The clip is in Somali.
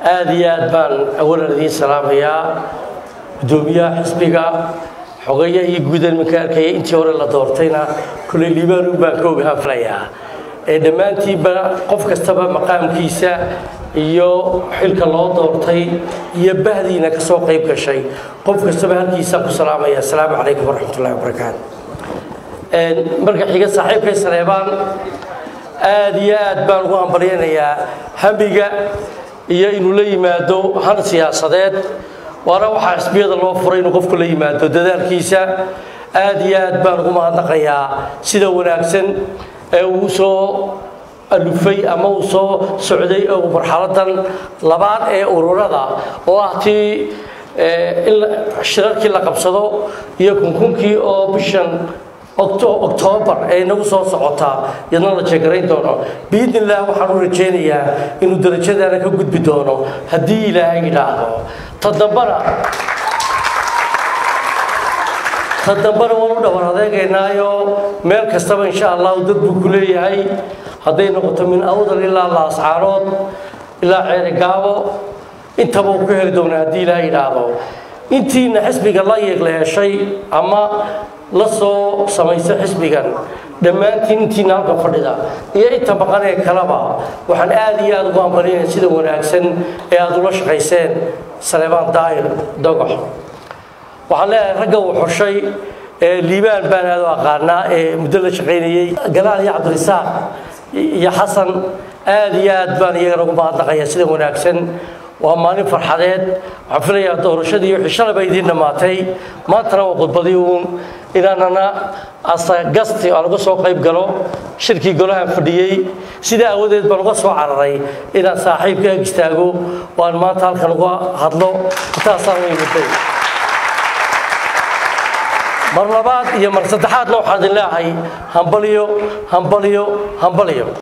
aada iyo aad baan awalan idiin salaamayaa guddoomiyaha xisbiga xogeeya iyo guud iminka arkaya intii hore la doortayna kulley liibaan baan ka ogahaan filayaa ee dhammaantiinba qof kastaba maqaamkiisa iyo xilka loo doortay iyo bahdiina ka soo qayb gashay qof kastaba halkiisaan ku salaamaya asalaamu calaykum waraxmatullahi wabarakaatu marka xiga saaxiibkay saleebaan aada iyo aad baan ugu hambalyaynayaa hamiga iyo inuu la yimaado han siyaasadeed waana waxaa xisbiyada loo furay inuu qofku la yimaado dadaalkiisa aada iyo aad baan ugu mahadnaqayaa sida wanaagsan ee uu soo alufay ama uu soo socday oo marxaladan labaad ee ururada oo ah tii in shirarkii la qabsado iyo kunkunkii oo bishan octoobar ee inagu soo socotaa iyadna la jeegarayn doono biidni illah waxaan u rajaynayaa inuu darajadaana ka gudbi doono haddii ilaahay yidhaahdo ta dambana ta dambana waan u dhawar adeegaynaayo meel kastaba insha allahu dad buu ku leeyahay hadday noqoto min awdal ilaa laascaarood ilaa ceerigaabo intaba uu ka heli doonaa haddii ilaahay yidhaahdo intiina xisbiga la yeegla heshay ama la soo samaysa xisbigan dhammaantiin intiina halkan fadhida iyo inta maqan ee kaleba waxaan aada iyo aada ugu hambalinaya sida wanaagsan ee aada ula shaqayseen saleebaan daahir dogox waxaan leeyahay ragga uu xushay liibaan baan aada u aqaanaa ee muddo la shaqaynayey galaal iyo cabdirisaaq iyo xasan aada iyo aad baan iyagana ugu mahadnaqaya sida wanaagsan waa maalin farxadeed waxaan filayaa doorashadii wixii shalay bay idiin dhammaatay maantana waa khudbadii uun inaanana asagasti aan uga soo qayb galo shirkii golahan fadhiyey sidaa aawadeed baan uga soo cararay inaan saaxiibka ag istaago waan maanta halkan uga hadlo intaasaan u imiday mar labaad iyo mar saddexaadna waxaan idin leeyahay hambaliyo hambaliyo hambaliyo